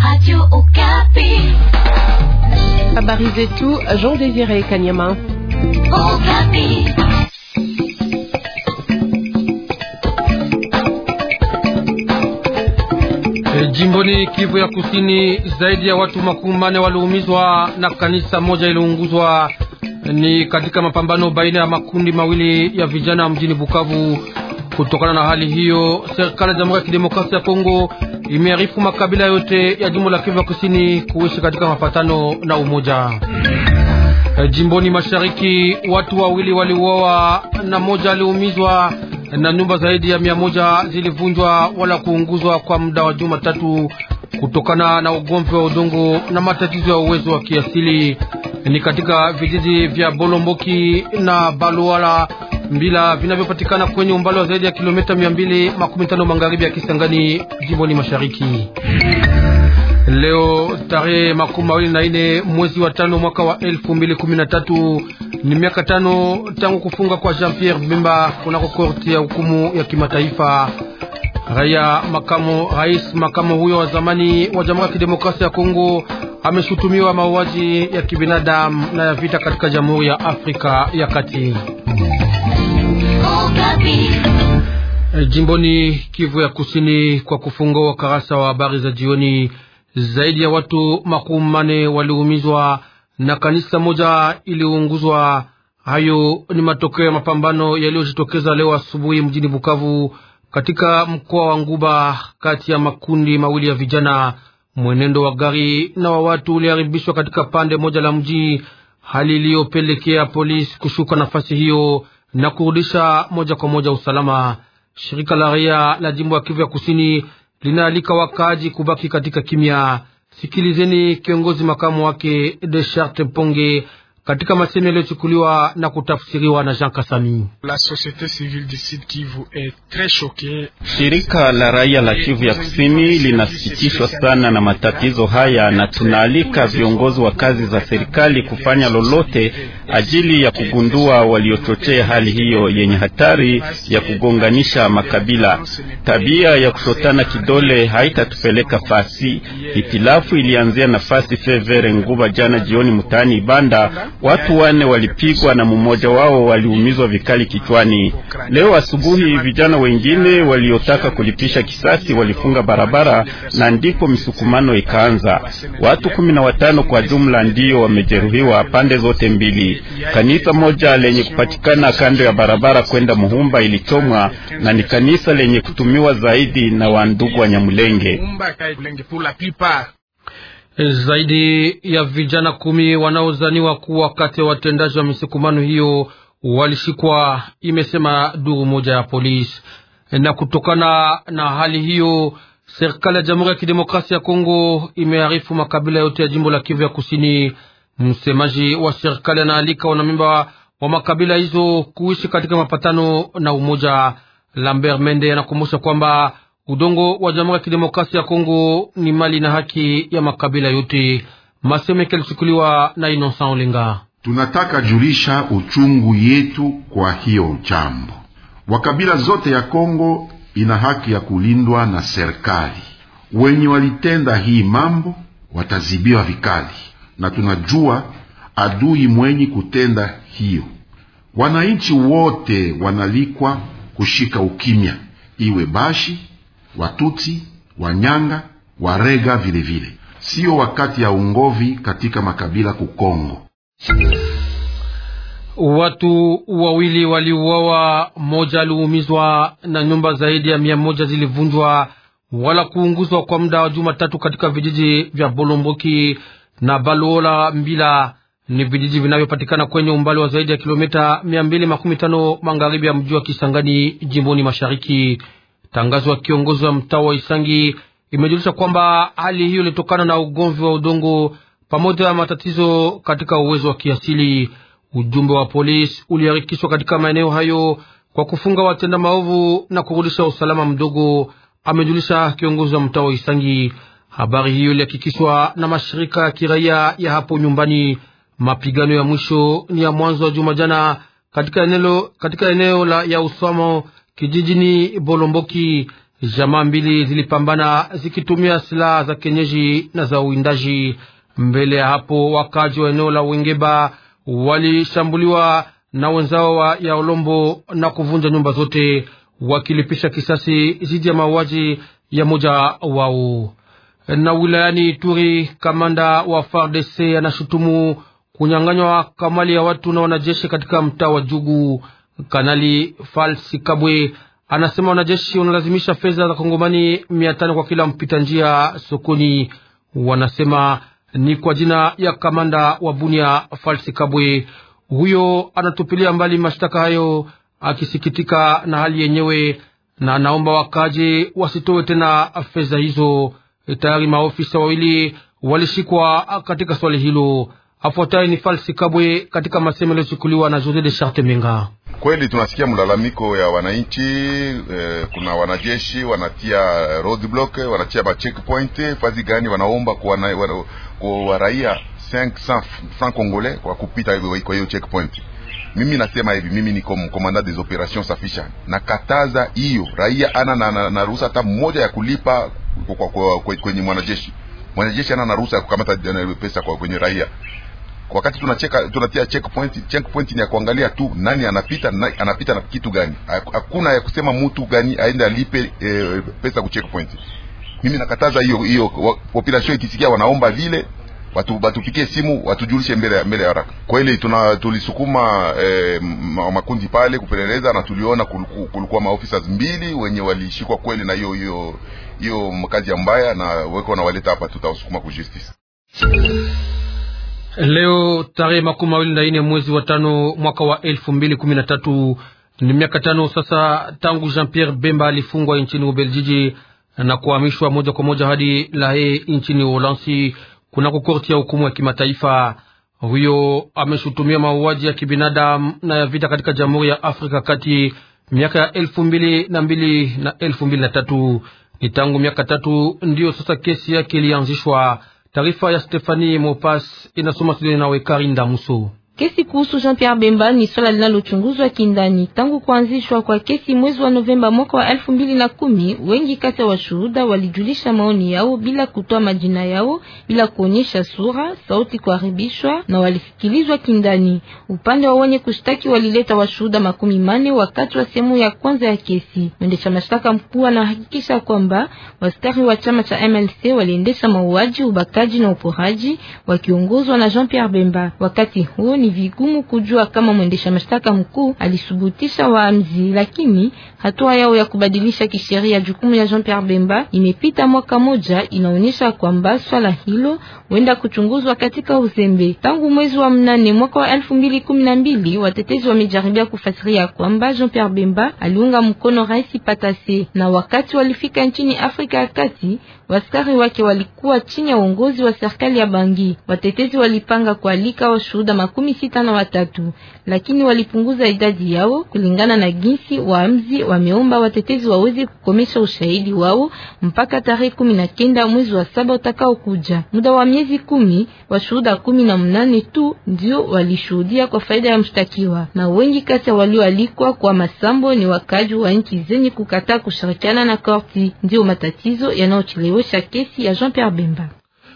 Habari zetu Jean Désiré Kanyama. E, jimboni Kivu ya Kusini, zaidi ya watu makumi manne waliumizwa na kanisa moja iliunguzwa. Ni katika mapambano baina ya makundi mawili ya vijana mjini Bukavu. Kutokana na hali hiyo, serikali ya Jamhuri ya Kidemokrasia ya Kongo imearifu makabila yote ya jimbo la Kivu ya Kusini kuishi katika mapatano na umoja. E, jimboni Mashariki, watu wawili waliuawa na moja aliumizwa na nyumba zaidi ya mia moja zilivunjwa wala kuunguzwa kwa muda wa juma tatu kutokana na ugomvi wa udongo na matatizo ya uwezo wa kiasili. Ni katika vijiji vya Bolomboki na Baluala Mbila vinavyopatikana kwenye umbali wa zaidi ya kilomita mia mbili makumi tano magharibi ya Kisangani, jimboni Mashariki. Leo tarehe makumi mawili na nne mwezi wa tano mwaka wa elfu mbili kumi na tatu ni miaka tano tangu kufunga kwa Jean Pierre Bemba kunako korti ya hukumu ya kimataifa. Raia makamo rais makamo huyo wa zamani wa Jamhuri ya Kidemokrasia ya Kongo ameshutumiwa mauaji ya kibinadamu na ya vita katika Jamhuri ya Afrika ya Kati. Jimboni Kivu ya Kusini, kwa kufungua ukarasa wa habari za jioni, zaidi ya watu makumi mane waliumizwa na kanisa moja iliunguzwa. Hayo ni matokeo ya mapambano yaliyojitokeza leo asubuhi mjini Bukavu, katika mkoa wa Nguba, kati ya makundi mawili ya vijana. Mwenendo wa gari na wa watu uliharibishwa katika pande moja la mji, hali iliyopelekea polisi kushuka nafasi hiyo na kurudisha moja kwa moja usalama. Shirika la raia la jimbo ya Kivu ya Kusini linaalika wakaaji kubaki katika kimya. Sikilizeni kiongozi makamu wake de Charte Mponge katika masemi yaliyochukuliwa na kutafsiriwa na Jean Kasami. La société civile du Sud Kivu est très choquée. Shirika la raia la Kivu ya Kusini linasikitishwa sana na matatizo haya, na tunaalika viongozi wa kazi za serikali kufanya lolote ajili ya kugundua waliochochea hali hiyo yenye hatari ya kugonganisha makabila. Tabia ya kushotana kidole haitatupeleka fasi. Hitilafu ilianzia nafasi Fevere Nguba jana jioni mtaani Ibanda. Watu wane walipigwa na mmoja wao waliumizwa vikali kichwani. Leo asubuhi vijana wengine waliotaka kulipisha kisasi walifunga barabara na ndipo misukumano ikaanza. Watu kumi na watano kwa jumla ndiyo wamejeruhiwa pande zote mbili. Kanisa moja lenye kupatikana kando ya barabara kwenda Muhumba ilichomwa na ni kanisa lenye kutumiwa zaidi na wandugu wa Nyamulenge. Zaidi ya vijana kumi wanaozaniwa kuwa kati ya watendaji wa misukumano hiyo walishikwa, imesema duru moja ya polisi. Na kutokana na hali hiyo, serikali ya Jamhuri ya Kidemokrasia ya Kongo imearifu makabila yote ya jimbo la Kivu ya Kusini. Msemaji wa serikali anaalika wanamemba wa makabila hizo kuishi katika mapatano na umoja. Lambert Mende anakumbusha kwamba udongo wa Jamhuri ya Kidemokrasia ya Kongo ni mali na haki ya makabila yote. Masemeke alichukuliwa na Innocent Olenga. Tunataka julisha uchungu yetu kwa hiyo jambo. Wakabila zote ya Kongo ina haki ya kulindwa na serikali. Wenye walitenda hii mambo watazibiwa vikali, na tunajua adui mwenye kutenda hiyo. Wananchi wote wanalikwa kushika ukimya, iwe Bashi, Watutsi, Wanyanga, Warega vilevile. Siyo wakati ya ungovi katika makabila kukongo. Watu wawili waliuawa, moja aliumizwa na nyumba zaidi ya mia moja zilivunjwa wala kuunguzwa kwa muda wa juma tatu katika vijiji vya Bolomboki na Baluola Mbila. Ni vijiji vinavyopatikana kwenye umbali wa zaidi ya kilomita mia mbili makumi tano magharibi ya mji wa Kisangani, jimboni Mashariki. Tangazo ya kiongozi wa mtaa wa Isangi imejulisha kwamba hali hiyo ilitokana na ugomvi wa udongo pamoja na matatizo katika uwezo wa kiasili. Ujumbe wa polisi uliharikishwa katika maeneo hayo kwa kufunga watenda maovu na kurudisha usalama mdogo, amejulisha kiongozi wa mtaa wa Isangi. Habari hiyo ilihakikishwa na mashirika ya kiraia ya hapo nyumbani. Mapigano ya mwisho ni ya mwanzo wa juma jana katika eneo, katika eneo la ya usamo kijijini Bolomboki Jamaa mbili zilipambana zikitumia silaha za kienyeji na za uwindaji. Mbele ya hapo, wakaji wa eneo la Wengeba walishambuliwa na wenzao wa ya Olombo na kuvunja nyumba zote, wakilipisha kisasi dhidi ya mauaji ya moja wao. Na wilayani Ituri, kamanda wa FARDC anashutumu kunyang'anywa kamali ya watu na wanajeshi katika mtaa wa Jugu. Kanali Falsi Kabwe anasema wanajeshi wanalazimisha fedha za Kongomani mia tano kwa kila mpita njia sokoni. Wanasema ni kwa jina ya kamanda wa Bunia Falsi Kabwe. Huyo anatupilia mbali mashtaka hayo akisikitika na hali yenyewe, na anaomba wakaji wasitoe tena fedha hizo. Tayari maofisa wawili walishikwa katika swali hilo. Afuatayo ni Falsi Kabwe katika masemo yaliyochukuliwa na Jose de Charte Menga. Kweli tunasikia mlalamiko ya wananchi eh, kuna wanajeshi wanatia roadblock, wanatia ba checkpoint fazi gani, wanaomba kwa wana, kwa raia 500 francs congolais kwa kupita kwa hiyo checkpoint. Mimi nasema hivi, mimi ni kom, komanda des operations safisha, nakataza hiyo raia ana na, na, na ruhusa hata mmoja ya kulipa kwa, kwa, kwa, kwenye mwanajeshi. Mwanajeshi ana na ruhusa ya kukamata pesa kwa kwenye raia wakati tunacheka tunatia checkpoint. Checkpoint ni ya kuangalia tu nani anapita na, anapita na kitu gani. Hakuna ya kusema mtu gani aende alipe e, pesa ku checkpoint. Mimi nakataza hiyo hiyo. Population ikisikia wanaomba vile watu batupikie simu watujulishe mbele mbele ya haraka. Kweli tuna tulisukuma e, makundi pale kupeleleza na tuliona kulikuwa maofisa mbili wenye walishikwa kweli na hiyo hiyo hiyo mkazi ya mbaya na weko na waleta hapa, tutawasukuma ku justice. Leo tarehe makumi mawili na nne mwezi wa tano mwaka wa elfu mbili kumi na tatu ni miaka tano sasa tangu Jean Pierre Bemba alifungwa nchini Ubeljiji na kuhamishwa moja kwa moja hadi La Haye nchini Uholanzi kunako korti ya hukumu ya kimataifa. Huyo ameshutumia mauaji ya kibinadamu na ya vita katika Jamhuri ya Afrika kati miaka ya elfu mbili na mbili na elfu mbili na tatu. Ni tangu miaka tatu ndiyo sasa kesi yake ilianzishwa. Taarifa ya Stefani Mopas inasoma studioni nawe Karinda Muso. Kesi kuhusu Jean-Pierre Bemba ni swala linalochunguzwa kindani tangu kuanzishwa kwa kesi mwezi wa Novemba mwaka wa elfu mbili na kumi. Wengi kati ya washuhuda walijulisha maoni yao bila kutoa majina yao, bila kuonyesha sura, sauti kuharibishwa na walisikilizwa kindani. Upande wa wenye kushtaki walileta washuhuda makumi mane wakati wa sehemu ya kwanza ya kesi. Mwendesha mashtaka mkuu anahakikisha kwamba waskari wa chama cha MLC waliendesha mauaji, ubakaji na uporaji wakiongozwa na Jean-Pierre Bemba. Wakati huo ni vigumu kujua kama mwendesha mashtaka mkuu alisubutisha waamzi, lakini hatua yao ya kubadilisha kisheria jukumu ya Jean-Pierre Bemba imepita mwaka moja, inaonyesha kwamba swala hilo huenda kuchunguzwa katika uzembe. Tangu mwezi wa mnane mwaka wa elfu mbili kumi na mbili watetezi wamejaribia kufasiria kwamba Jean-Pierre Bemba aliunga mkono Rais Patase, na wakati walifika nchini Afrika ya Kati waskari wake walikuwa chini ya uongozi wa serikali ya Bangi. Watetezi walipanga kualika washuhuda makumi sita na watatu, lakini walipunguza idadi yao kulingana na jinsi waamzi wameomba watetezi waweze kukomesha ushahidi wao mpaka tarehe kumi na kenda mwezi wa saba utakao kuja. Muda wa miezi kumi, washuhuda kumi na mnane tu ndio walishuhudia kwa faida ya mshtakiwa, na wengi kati ya walioalikwa kwa masambo ni wakaji wa nchi zenye kukataa kushirikiana na korti. Ndio matatizo yanayochelewesha kesi ya Jean-Pierre Bemba.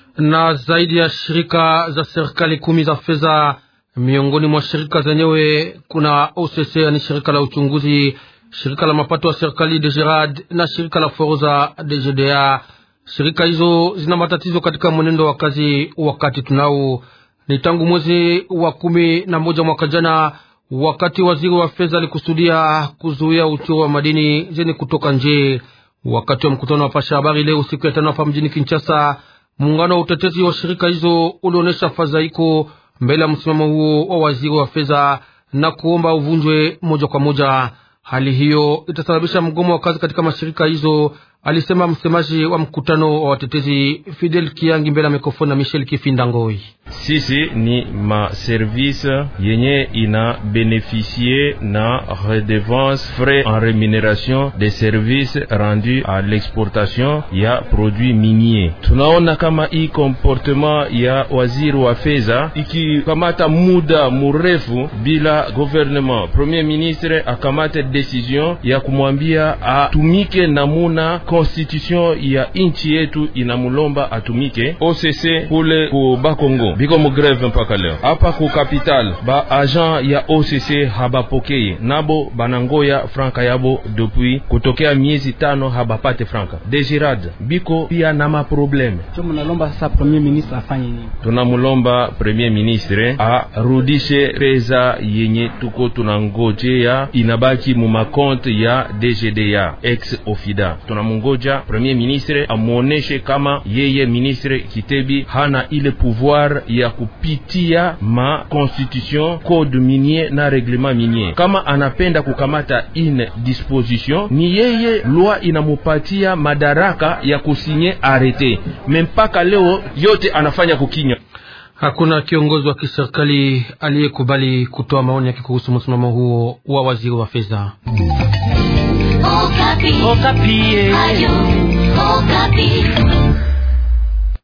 Na zaidi ya shirika za serikali kumi za fedha miongoni mwa shirika zenyewe kuna OCC, ni shirika la uchunguzi, shirika la mapato ya serikali DGRAD na shirika la forodha DGDA. Shirika hizo zina matatizo katika mwenendo wa kazi. Wakati tunao ni tangu mwezi wa kumi na moja mwaka jana, wakati waziri wa fedha alikusudia kuzuia uchuru wa madini zenye kutoka nje. Wakati wa mkutano wa pasha habari leo siku ya tano hapa mjini Kinshasa, muungano wa utetezi wa shirika hizo ulionyesha fadhaiko mbele ya msimamo huo wa waziri wa fedha na kuomba uvunjwe moja kwa moja. Hali hiyo itasababisha mgomo wa kazi katika mashirika hizo alisema msemaji wa mkutano wa watetezi Fidel Kiangi mbele ya mikrofoni na Michel Kifinda Ngoi. Sisi ni maservice yenye ina beneficie na redevance frais en rémunération des services rendus à l'exportation ya produits miniers. Tunaona kama hii comportement ya waziri wa fedha ikikamata muda murefu bila gouvernement, premier ministre akamate decision ya kumwambia atumike namuna constitution ya inchi yetu inamulomba atumike. OCC kule ku Bakongo biko mugreve mpaka leo hapa ku capital ba agent ya OCC habapokeye nabo banangoya franka yabo depuis kutokea miezi tano habapate franka. Desirad biko pia na maprobleme. Munalomba sasa premier ministre afanye nini? Tunamulomba premier ministre arudishe pesa yenye tuko tunangojea inabaki mu makonte ya DGDA ex ofida. Tunamungoja premier ministre amuoneshe kama yeye ministre Kitebi hana ile pouvoir ya kupitia ma constitution code minier na reglement minier. Kama anapenda kukamata ine disposition, ni yeye loi inamupatia madaraka ya kusinye arete, mpaka leo yote anafanya kukinya. Hakuna kiongozi wa kiserikali aliyekubali kutoa maoni yake kuhusu msimamo huo wa waziri wa fedha. Okapi. Okapi. Ayo, Okapi.